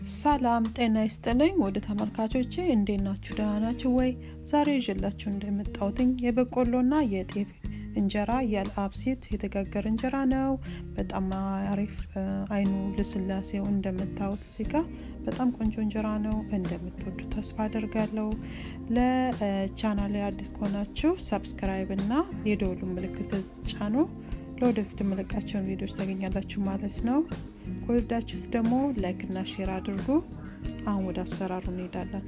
ሰላም ጤና ይስጥልኝ ወደ ተመልካቾቼ እንዴት ናችሁ? ደህና ናችሁ ወይ? ዛሬ ይዤላችሁ እንደመጣሁትኝ የበቆሎና የጤፍ እንጀራ ያለ አብሲት የተጋገረ እንጀራ ነው። በጣም አሪፍ አይኑ ልስላሴው እንደምታዩት እዚህ ጋ በጣም ቆንጆ እንጀራ ነው። እንደምትወዱ ተስፋ አደርጋለሁ። ለቻናሌ አዲስ ከሆናችሁ ሰብስክራይብ እና የደወሉ ምልክት ጫኑ። ለወደፊት የምለቃቸውን ቪዲዮዎች ታገኛላችሁ ማለት ነው። ከወዳችሁት ደግሞ ላይክ እና ሼር አድርጉ። አሁን ወደ አሰራሩ እንሄዳለን።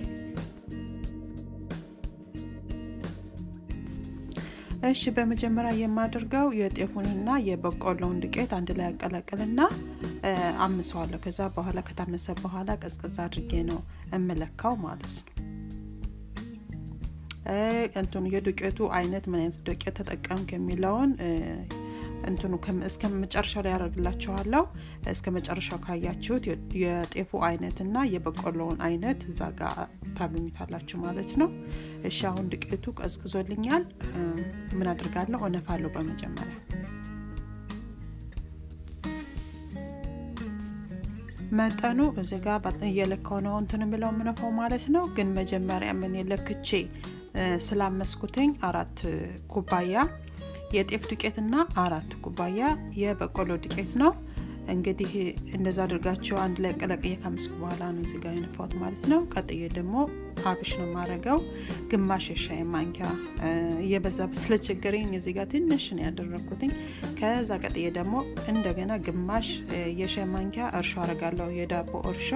እሺ በመጀመሪያ የማደርገው የጤፉንና የበቆሎውን ዱቄት አንድ ላይ ያቀላቅልና አምሰዋለሁ። ከዛ በኋላ ከታመሰ በኋላ ቀዝቀዝ አድርጌ ነው እምለካው ማለት ነው። እንትኑ የዱቄቱ አይነት ምን አይነት ዱቄት ተጠቀምክ የሚለውን እንትኑ እስከ መጨረሻው ላይ ያደርግላችኋለሁ። እስከ መጨረሻው ካያችሁት የጤፉ አይነት እና የበቆሎውን አይነት እዛ ጋር ታገኙታላችሁ ማለት ነው። እሺ አሁን ዱቄቱ ቀዝቅዞልኛል። ምን አድርጋለሁ? እነፋለሁ በመጀመሪያ መጠኑ እዚህ ጋር እየለካው ነው እንትን ብለው ምነፋው ማለት ነው። ግን መጀመሪያ ምን ለክቼ ስላመስኩትኝ አራት ኩባያ የጤፍ ዱቄትና አራት ኩባያ የበቆሎ ዱቄት ነው። እንግዲህ እንደዛ አድርጋችሁ አንድ ላይ ቀለቅዬ ካመስኩ በኋላ ነው እዚጋ የነፋሁት ማለት ነው። ቀጥዬ ደግሞ አብሽ ነው የማረገው ግማሽ የሻይ ማንኪያ እየበዛ ስለቸገረኝ እዚህ ጋር ትንሽ ነው ያደረግኩትኝ። ከዛ ቀጥዬ ደግሞ እንደገና ግማሽ የሻይ ማንኪያ እርሾ አረጋለሁ፣ የዳቦ እርሾ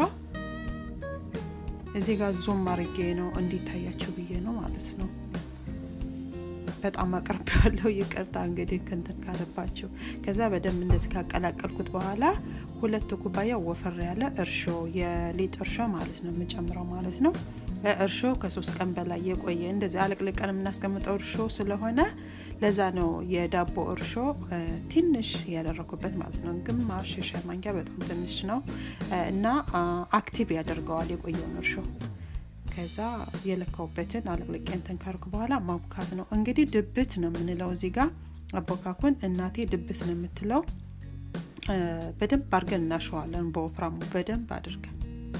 እዚህ ጋር ዙም አርጌ ነው እንዲታያችሁ ብዬ ነው ማለት ነው። በጣም አቅርብ ያለው ይቅርታ እንግዲህ ክንትን ካለባቸው። ከዛ በደንብ እንደዚህ ካቀላቀልኩት በኋላ ሁለት ኩባያ ወፈር ያለ እርሾ የሊጥ እርሾ ማለት ነው የምጨምረው ማለት ነው። እርሾ ከሶስት ቀን በላይ የቆየ እንደዚህ አለቅልቀን የምናስቀምጠው እርሾ ስለሆነ ለዛ ነው የዳቦ እርሾ ትንሽ ያደረኩበት ማለት ነው። ግማሽ የሻይ ማንኪያ በጣም ትንሽ ነው እና አክቲቭ ያደርገዋል የቆየውን እርሾ ከዛ የለካውበትን አለቅልቄ እንትን ካርኩ በኋላ ማቡካት ነው እንግዲህ ድብት ነው የምንለው እዚህ ጋር አቦካኩን እናቴ ድብት ነው የምትለው። በደንብ አድርገን እናሸዋለን በወፍራሙ በደንብ አድርገን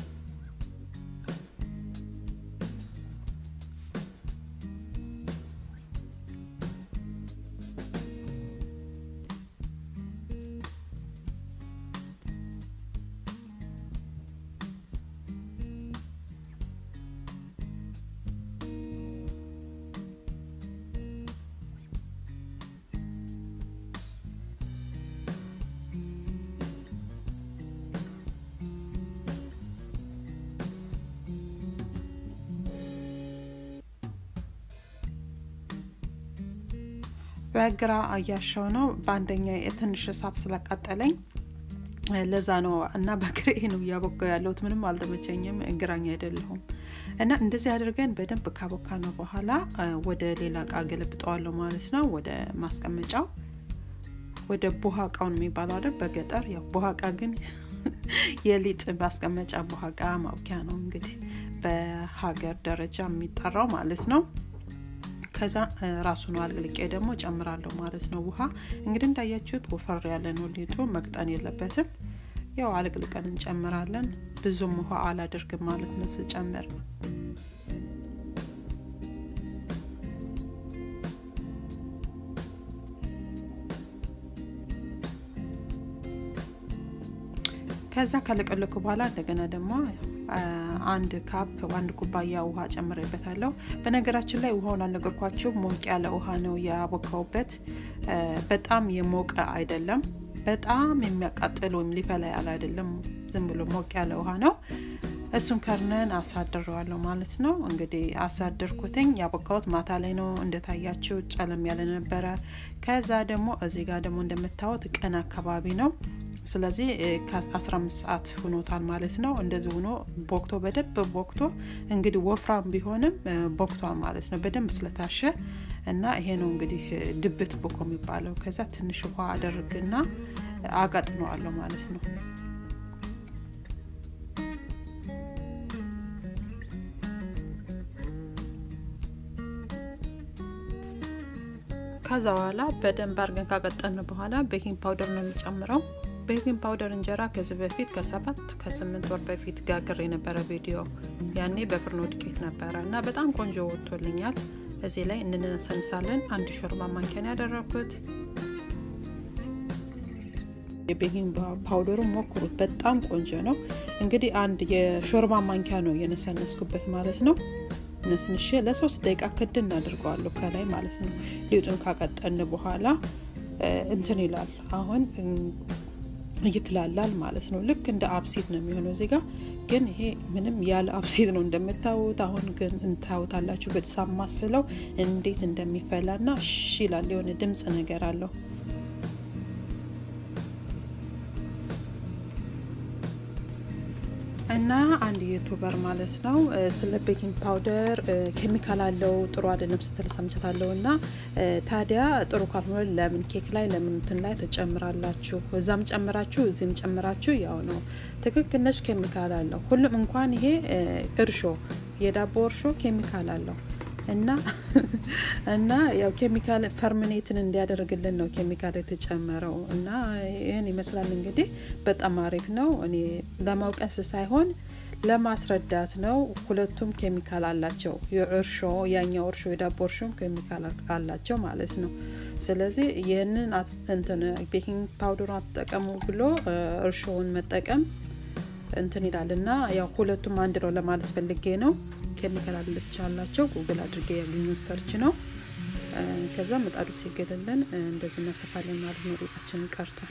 በግራ እያሸው ነው። በአንደኛ የትንሽ እሳት ስለቃጠለኝ ለዛ ነው እና በግሬ ነው እያቦካው ያለሁት። ምንም አልተመቸኝም፣ ግራኝ አይደለሁም። እና እንደዚህ አድርገን በደንብ ካቦካ ነው በኋላ ወደ ሌላ እቃ ገለብጠዋለሁ ማለት ነው። ወደ ማስቀመጫው ወደ ቡሃ እቃውን የሚባለው አይደል በገጠር ያው ቡሃ እቃ ግን የሊጥ ማስቀመጫ ቡሃ እቃ ማውኪያ ነው እንግዲህ በሀገር ደረጃ የሚጠራው ማለት ነው። ከዛ ራሱ ነው አልቅልቄ ደግሞ ጨምራለሁ ማለት ነው። ውሃ እንግዲህ እንዳያችሁት ወፈር ያለ ነው ሊጡ፣ መቅጠን የለበትም። ያው አልቅልቀን እንጨምራለን። ብዙም ውሃ አላደርግም ማለት ነው ስጨምር። ከዛ ከለቀለኩ በኋላ እንደገና ደግሞ አንድ ካፕ አንድ ኩባያ ውሃ ጨምሬበታለሁ። በነገራችን ላይ ውሃውን አልነገርኳችሁ፣ ሞቅ ያለ ውሃ ነው ያቦካውበት። በጣም የሞቀ አይደለም፣ በጣም የሚያቃጥል ወይም ሊፈላ ያለ አይደለም። ዝም ብሎ ሞቅ ያለ ውሃ ነው። እሱን ከርነን አሳድረዋለሁ ማለት ነው። እንግዲህ አሳደርኩትኝ ያቦካሁት ማታ ላይ ነው እንደታያችሁ፣ ጨለም ያለ ነበረ። ከዛ ደግሞ እዚህ ጋር ደግሞ እንደምታዩት ቀን አካባቢ ነው ስለዚህ ከ15 ሰዓት ሆኖታል ማለት ነው። እንደዚህ ሆኖ ቦክቶ በደንብ ቦክቶ እንግዲህ ወፍራም ቢሆንም ቦክቷል ማለት ነው በደንብ ስለታሸ እና ይሄ ነው እንግዲህ ድብት ቦኮ የሚባለው። ከዛ ትንሽ ውሃ አደርግና አጋጥነዋለሁ ማለት ነው። ከዛ በኋላ በደንብ አድርገን ካቀጠን በኋላ ቤኪንግ ፓውደር ነው የሚጨምረው ቤኪንግ ፓውደር እንጀራ ከዚህ በፊት ከሰባት ከስምንት ወር በፊት ጋግር የነበረ ቪዲዮ ያኔ በፍርኖ ዱቄት ነበረ እና በጣም ቆንጆ ወጥቶልኛል። እዚህ ላይ እንነሰንሳለን። አንድ ሾርባ ማንኪያን ያደረኩት የቤኪንግ ፓውደሩ ሞክሩት፣ በጣም ቆንጆ ነው። እንግዲህ አንድ የሾርባ ማንኪያ ነው የነሰነስኩበት ማለት ነው። ነስንሼ ለሶስት ደቂቃ ክድ እናድርገዋለሁ ከላይ ማለት ነው። ሊጡን ካቀጠን በኋላ እንትን ይላል አሁን ይፍላላል ማለት ነው። ልክ እንደ አብሲት ነው የሚሆነው። እዚህ ጋር ግን ይሄ ምንም ያለ አብሲት ነው እንደምታዩት። አሁን ግን እንታዩታላችሁ በተሳማስለው እንዴት እንደሚፈላ ና ሽ ይላል የሆነ ድምፅ ነገር አለው። እና አንድ ዩቱበር ማለት ነው ስለ ቤኪንግ ፓውደር ኬሚካል አለው ጥሩ አይደለም ስትል ሰምቻታለሁ። እና ታዲያ ጥሩ ካልሆነ ለምን ኬክ ላይ ለምን እንትን ላይ ተጨምራላችሁ? እዛም ጨምራችሁ እዚህም ጨምራችሁ ያው ነው። ትክክል ነች። ኬሚካል አለው ሁሉም። እንኳን ይሄ እርሾ የዳቦ እርሾ ኬሚካል አለው እና እና ያው ኬሚካል ፈርሚኔትን እንዲያደርግልን ነው ኬሚካል የተጨመረው። እና ይህን ይመስላል እንግዲህ በጣም አሪፍ ነው። እኔ ለማውቀስ ሳይሆን ለማስረዳት ነው። ሁለቱም ኬሚካል አላቸው። እርሾ ያኛው እርሾ የዳቦ እርሾም ኬሚካል አላቸው ማለት ነው። ስለዚህ ይህንን እንትን ቤኪንግ ፓውደሩን አትጠቀሙ ብሎ እርሾውን መጠቀም እንትን ይላል እና ያው ሁለቱም አንድ ነው ለማለት ፈልጌ ነው። ኬሚካል አለች አላቸው ጉግል አድርጌ ያገኙት ሰርች ነው። ከዛ ምጣዱ ሲገለለን እንደዚህ እናሰፋለን ማለት ነው። ሊጣችንን ቀርተን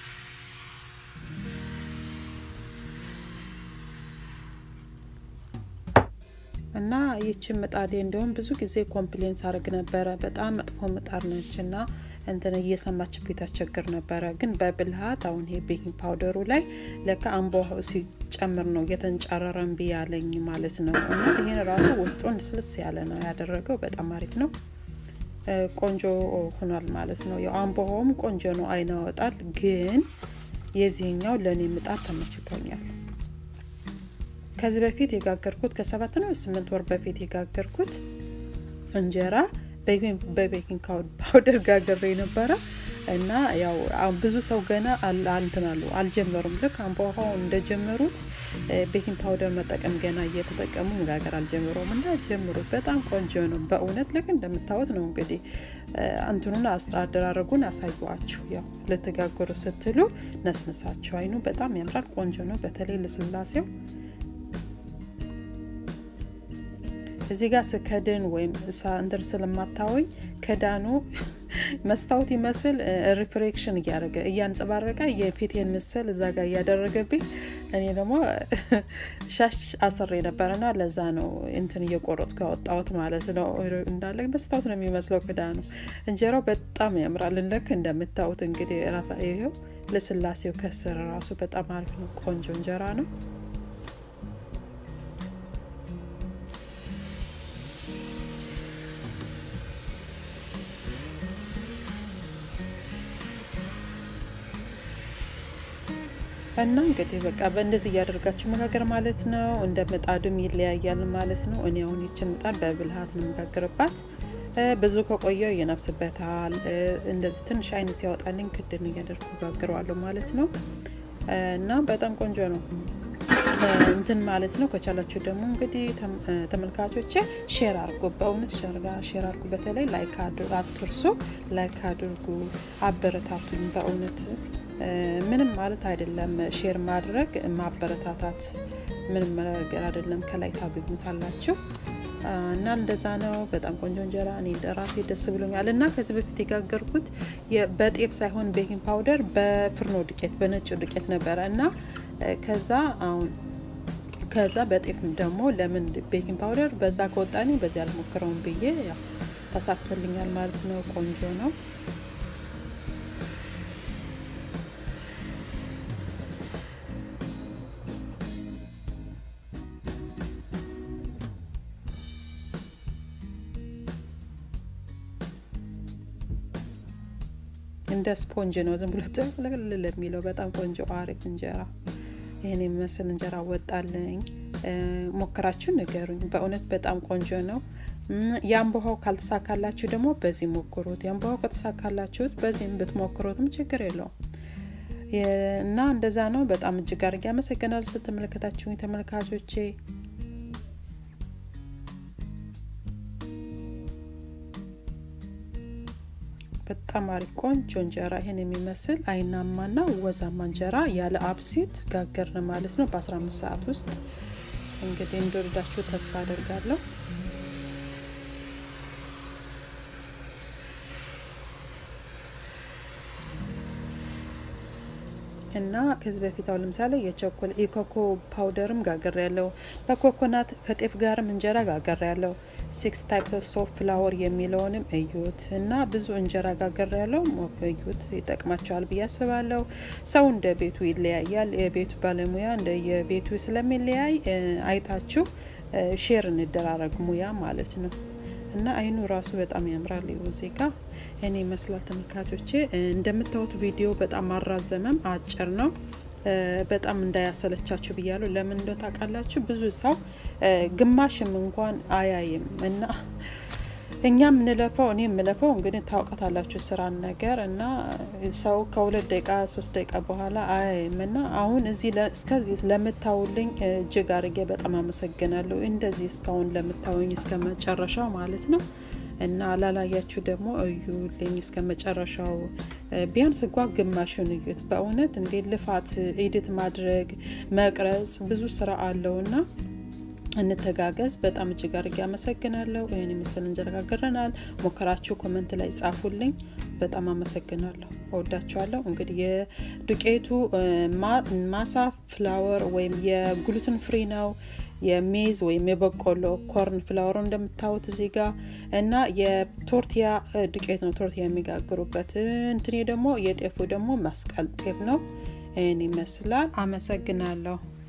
እና ይችን ምጣዴ እንዲሁም ብዙ ጊዜ ኮምፕሌን ሳደርግ ነበረ። በጣም መጥፎ ምጣድ ነች እና እንትን እየሰማችብኝ ታስቸግር ነበረ። ግን በብልሃት አሁን ይሄ ቤኪንግ ፓውደሩ ላይ ለካ አምቦ ሲጨምር ነው እየተንጨረረ እምቢ ያለኝ ማለት ነው። እና ይህን ራሱ ውስጡ ልስልስ ያለ ነው ያደረገው። በጣም አሪፍ ነው። ቆንጆ ሆኗል ማለት ነው። ያው አምቦሆም ቆንጆ ነው፣ አይን ያወጣል። ግን የዚህኛው ለእኔ ምጣድ ተመችቶኛል። ከዚህ በፊት የጋገርኩት ከሰባት ነው ስምንት ወር በፊት የጋገርኩት እንጀራ በቤኪንግ ፓውደር ጋገሬ ነበረ እና ያው ብዙ ሰው ገና እንትን አሉ አልጀመሩም። ልክ አምቦሃው እንደጀመሩት ቤኪንግ ፓውደር መጠቀም ገና እየተጠቀሙ መጋገር አልጀምሩም። እና ጀምሩት፣ በጣም ቆንጆ ነው በእውነት ልክ እንደምታዩት ነው። እንግዲህ እንትኑን አደራረጉን አሳዩዋችሁ። ያው ልትጋገሩ ስትሉ ነስነሳችሁ። አይኑ በጣም ያምራል፣ ቆንጆ ነው። በተለይ ልስላሴው እዚህ ጋር ስከድን ወይም እንትን ስለማታወኝ ክዳኑ መስታወት ይመስል ሪፍሬክሽን እያደረገ እያንጸባረቀ የፊቴን ምስል እዛ ጋር እያደረገብኝ እኔ ደግሞ ሻሽ አስሬ ነበረና ለዛ ነው እንትን እየቆረጥኩ ያወጣሁት ማለት ነው። እንዳለ መስታወት ነው የሚመስለው ክዳኑ። እንጀራው በጣም ያምራል። ልክ እንደምታዩት እንግዲህ ራሳ ይሄው ልስላሴው ከስር ራሱ በጣም አሪፍ ነው። ቆንጆ እንጀራ ነው። እና እንግዲህ በቃ በእንደዚህ እያደርጋችሁ መጋገር ማለት ነው። እንደ ምጣዱም ይለያያል ማለት ነው። እኔ አሁን ይችን ምጣድ በብልሃት ነው የምጋግርባት። ብዙ ከቆየው ይነፍስበታል። እንደዚህ ትንሽ አይነት ሲያወጣልኝ ክድን እያደርኩ ጋግረዋለሁ ማለት ነው። እና በጣም ቆንጆ ነው እንትን ማለት ነው። ከቻላችሁ ደግሞ እንግዲህ ተመልካቾቼ ሼር አድርጉ፣ በእውነት ሼር አድርጉ። በተለይ ላይክ አትርሱ፣ ላይክ አድርጉ፣ አበረታቱኝ በእውነት ምንም ማለት አይደለም። ሼር ማድረግ ማበረታታት ምንም ነገር አይደለም። ከላይ ታገኙታላችሁ እና እንደዛ ነው። በጣም ቆንጆ እንጀራ እኔ ራሴ ደስ ብሎኛል። እና ከዚህ በፊት የጋገርኩት በጤፍ ሳይሆን ቤኪንግ ፓውደር በፍርኖ ዱቄት በነጭ ዱቄት ነበረ እና ከዛ አሁን ከዛ በጤፍ ደግሞ ለምን ቤኪንግ ፓውደር በዛ ከወጣኔ በዚህ አልሞክረውም ብዬ ያው ተሳክቶልኛል ማለት ነው። ቆንጆ ነው። እንደ ስፖንጅ ነው። ዝም ብሎ ጥቅልል የሚለው በጣም ቆንጆ አሪፍ እንጀራ ይህን የሚመስል እንጀራ ወጣልኝ። ሞክራችሁ ንገሩኝ። በእውነት በጣም ቆንጆ ነው። የአምቦሃው ካልተሳካላችሁ ደግሞ በዚህ ሞክሩት። የአምቦሃው ከተሳካላችሁት በዚህም ብትሞክሩትም ችግር የለውም። እና እንደዛ ነው። በጣም እጅግ አድርጌ አመሰግናለሁ ስትመለከታችሁኝ ተመልካቾቼ። በጣም አሪፍ ቆንጆ እንጀራ ይሄን የሚመስል አይናማና ወዛማ እንጀራ ያለ አብሲት ጋገርን ማለት ነው በ15 ሰዓት ውስጥ። እንግዲህ እንደወደዳችሁ ተስፋ አደርጋለሁ። እና ከዚህ በፊት አሁን ለምሳሌ የቸኮል የኮኮ ፓውደርም ጋገር ያለው በኮኮናት ከጤፍ ጋርም እንጀራ ጋገር ያለው ሲክስ ታይፕስ ኦፍ ፍላወር የሚለውንም እዩት እና ብዙ እንጀራ ጋገር ያለው እዩት፣ ይጠቅማቸዋል ብዬ አስባለሁ። ሰው እንደ ቤቱ ይለያያል። የቤቱ ባለሙያ እንደ የቤቱ ስለሚለያይ አይታችሁ ሼር እንደራረግ ሙያ ማለት ነው። እና አይኑ ራሱ በጣም ያምራል። እዚህ ጋ እኔ ይመስላል ተመልካቾቼ። እንደምታዩት ቪዲዮ በጣም አራዘመም አጭር ነው። በጣም እንዳያሰለቻችሁ ብያለሁ። ለምን እንደ ታውቃላችሁ ብዙ ሰው ግማሽም እንኳን አያይም እና እኛ የምንለፈው እኔ የምለፈው እንግዲህ ታውቃታላችሁ ስራን ነገር እና ሰው ከሁለት ደቂቃ ሶስት ደቂቃ በኋላ አያይም እና አሁን እዚህ እስከዚህ ለምታውልኝ እጅግ አድርጌ በጣም አመሰግናለሁ። እንደዚህ እስካሁን ለምታውኝ እስከ መጨረሻው ማለት ነው እና ላላያችሁ ደግሞ እዩልኝ እስከ መጨረሻው ቢያንስ እንኳ ግማሹን እዩት። በእውነት እንዴት ልፋት ኤዲት ማድረግ መቅረጽ ብዙ ስራ አለውና እንተጋገዝ። በጣም እጅግ አድርጌ አመሰግናለሁ። ይህን የመሰል እንጀራ ጋግረናል። ሞከራችሁ ኮመንት ላይ ጻፉልኝ። በጣም አመሰግናለሁ። እወዳችኋለሁ። እንግዲህ የዱቄቱ ማሳ ፍላወር ወይም የግሉትን ፍሪ ነው የሜዝ ወይም የበቆሎ ኮርን ፍላወሩ እንደምታዩት እዚህ ጋር እና የቶርቲያ ዱቄት ነው ቶርቲያ የሚጋግሩበት። እንትኔ ደግሞ የጤፉ ደግሞ መስቀል ጤፍ ነው። ይህን ይመስላል። አመሰግናለሁ።